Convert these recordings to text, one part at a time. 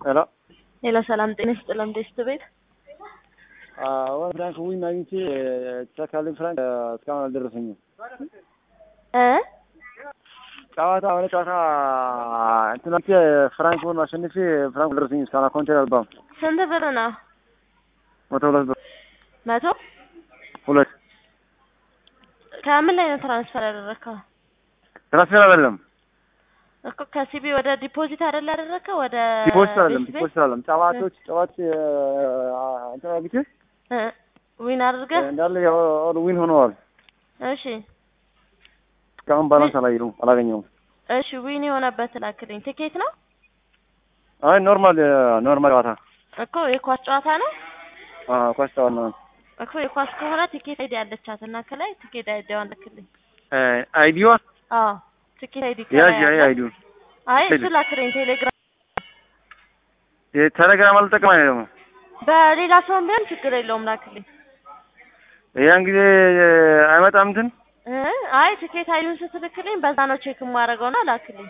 ሄሎ ሄሎ ሰላም ጤና ይስጥልኝ። ዴስት ቤት አዎ ፍራንክ ዊን አግኝቼ ተሳካልኝ። ፍራንክ እስካሁን አልደረሰኝም። እ ጨዋታ ወደ ጨዋታ እንትን አልቼ ፍራንክን አሸንፌ ፍራንክ አልደረሰኝም። እስካሁን አካውንቴ አልገባም። ስንት ብር ነው? መቶ ሁለት ብር መቶ ሁለት ከምን ላይ ነው ትራንስፈር ያደረግከው? ትራንስፈር አይደለም እኮ ከሲቢ ወደ ዲፖዚት አይደል ያደረግከው? ወደ ዲፖዚት አይደለም ቤት ቤት? ዲፖዚት አይደለም። ጨዋታዎች ጨዋች እንትን አግኝቼ እ ዊን አድርገህ እንዳለ ኦል ዊን ሆነዋል። እሺ እስካሁን ባላንስ አላየሁም አላገኘሁም። እሺ ዊን የሆነበት ላክልኝ። ትኬት ነው አይ ኖርማል ኖርማል ጨዋታ እኮ የኳስ ጨዋታ ነው አዎ ኳስ ጨዋታ ነው። እኮ የኳስ ከሆነ ትኬት አይዲ ያለቻት እና ከላይ ትኬት አይዲዋን ልክልኝ። አይዲዋ አዎ ትኬት አይዲ ያዥ ከላይ አይ አለ። አይዲው አይ እሱ ላክልኝ ቴሌግራም ቴሌግራም አልጠቀም አይደል ደግሞ በሌላ ሰውም ቢሆን ችግር የለውም ላክልኝ። ያን ጊዜ አይመጣም እንትን እ አይ ትኬት አይዲውን ስትልክልኝ በዛ ነው ቼክ የማደርገውና ላክልኝ።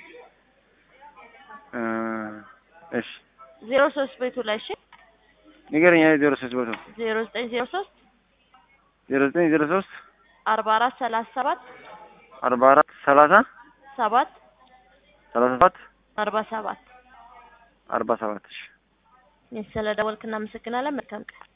እ እሺ ዜሮ ሶስት ቤቱ ላይ እሺ ንገረኝ። ዜሮ ሶስት ቦታ ዜሮ ዘጠኝ ዜሮ ሶስት ዜሮ ዘጠኝ ዜሮ ሶስት አርባ አራት ሰላሳ ሰባት አርባ አራት ሰላሳ ሰባት ሰላሳ ሰባት አርባ ሰባት አርባ ሰባት እሺ ስለ ደወልክ እናመሰግናለን። መልካም ቀን